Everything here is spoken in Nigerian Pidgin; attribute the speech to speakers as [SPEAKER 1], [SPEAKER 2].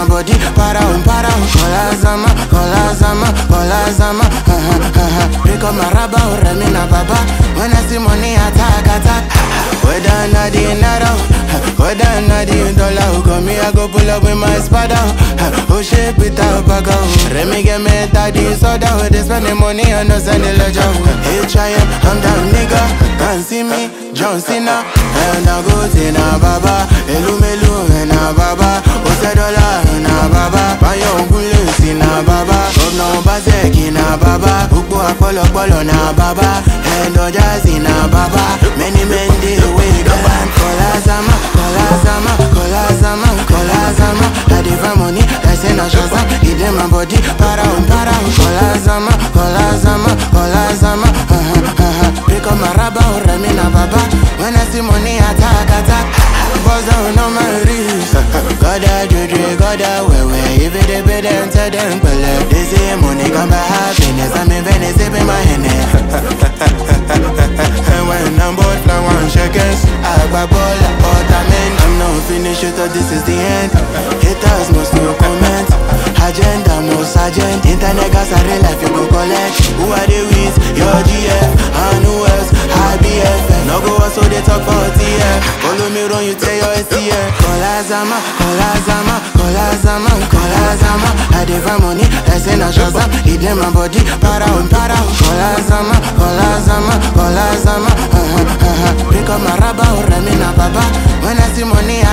[SPEAKER 1] my body, para um, para um. Kola zama, kola zama, kola zama. Uh-huh, uh-huh. Pick up my rubber, oh, remi na baba. When I see money, attack, attack. Whether na the naira, whether na the dollar, come me I go pull up with my spada. Oh shit, Peter Baga. Remy get me daddy soda. They spend the money on us and the ledger. Hey, try it, I'm down nigga. Can't see me, John Cena. And I go to na baba. Elu melu na baba. Ose dollar na baba. Bayo ngule si na baba. Governor Bazeki na baba. Ukbo apolopolo na baba. And Ojazi na baba. Many men dey wake up and Kola Zama, Kola Zama, Kola Zama, Kola Zama. I dey find money, I say na Shazam. It in my body, para um, para um. Kola Zama, Kola Zama, Kola Zama. Uh-huh, uh-huh. Pick up my rubber, oh, remi na baba. When I see money, attack, attack. Buzz down on my wrist. Goda juju, goda wewe. If it be them, tell them, pele. They say money come by happiness. I'm in Venice, sipping my Henny. And when I'm bored, fly one shekels. I grab all about a man. I'm not finished, you thought this is the end. Haters must no comment. Agenda, most agent. Internet gas, I real life, you go collect. Who are they with? Your GF. And who else? IBF. No go so they talk for TF. Follow me run, you tell your STF. Kola Zama, Kola Zama, Kola Zama, Kola Zama. I dey find money, I say na Shazam. It in my body, para um, para um. Kola Zama, Kola Zama, Kola Zama. Uh-huh, uh-huh. Pick up my rubber, oh, remi na baba. When I see money,